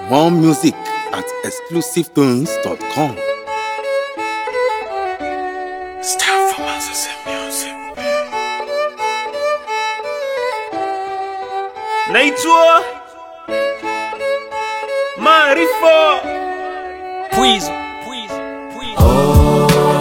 More music at exclusivetones.com. Start from us music. naitwa Maarifa Pwizo, pwizo, pwizo.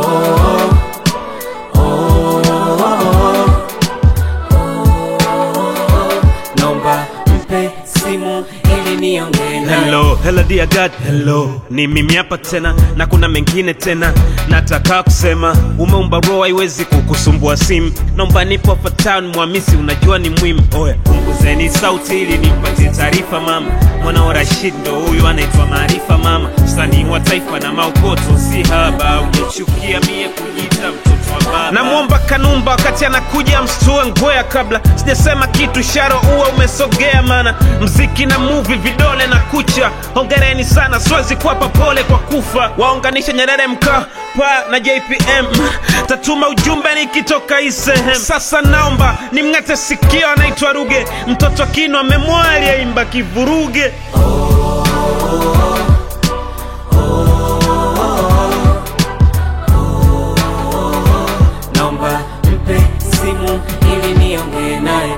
Nomba mpe simu ili niongee naye. Hello, hello dear God, hello. Ni mimi hapa tena na kuna mengine tena nataka kusema. Umeumba roho haiwezi kukusumbua simu. Naomba nipo hapa town Mwamisi, unajua ni muhimu. Oya, punguzeni sauti ili nipatie taarifa mama. Mwana wa Rashid ndo huyu anaitwa Maarifa mama, msanii wa taifa na maokoto si haba. Unachukia mie kujiita mtoto wa baba. Namwomba Kanumba wakati anakuja mstue ngwea kabla sijasema kitu, sharo uwa umesogea, mana mziki na movie vidole na kucha. Hongereni sana, siwezi kuwapa pole kwa kufa. Waunganishe Nyerere Mkapa na JPM, tatuma ujumbe nikitoka hii sehemu. Sasa naomba nimng'ate sikio, anaitwa Ruge, mtoto kino amemwoa aliyeimba kivuruge. Nomba mpe simu ili niongee naye.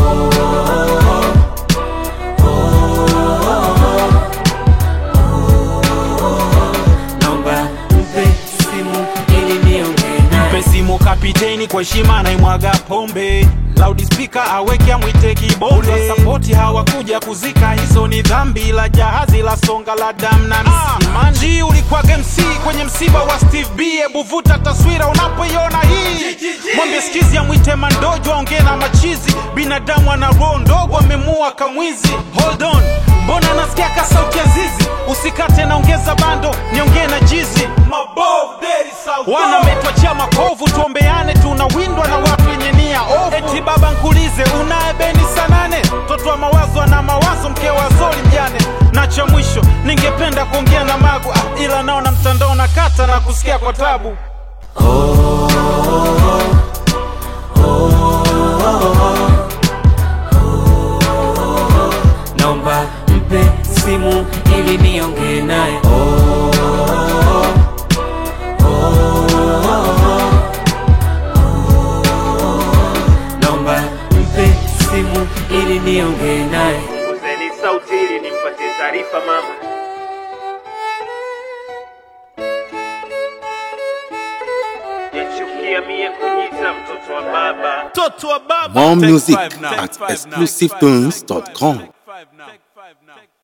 Nomba mpe simu ili niongee naye. mpe simu kapiteni kwa heshima naimwaga pombe loudspeaker aweke amwite kibonde sapoti hawakuja kuzika hizo ni dhambi la jahazi la songa la dam na msimanji ulikwaga mc kwenye msiba wa steve b ebu vuta taswira unapoiona hii mwambie skizi amwite mandojo aongee na machizi binadamu ana roho ndogo amemua kamwizi hold on mbona nasikia ka sauti ya zizi usikate naongeza bando niongee na jizi wana metwachia makovu tuombeane tunawindwa na watu wenye nia ovu eti baba nkulize unaye beni sanane mtoto wa mawazo ana mawazo mke wa zoli mjane na cha mwisho ningependa kuongea na magu ah, ila naona mtandao na kata na kusikia kwa tabu Nomba mpe simu ili niongee naye. Nomba mpe simu ili niongee naye. Punguzeni sauti ili nimpatie taarifa mama. Yachukia mie kujiita mtoto wa baba, mtoto wa baba. More Take music five now. at Take five now. exclusivetones.com. Take five now.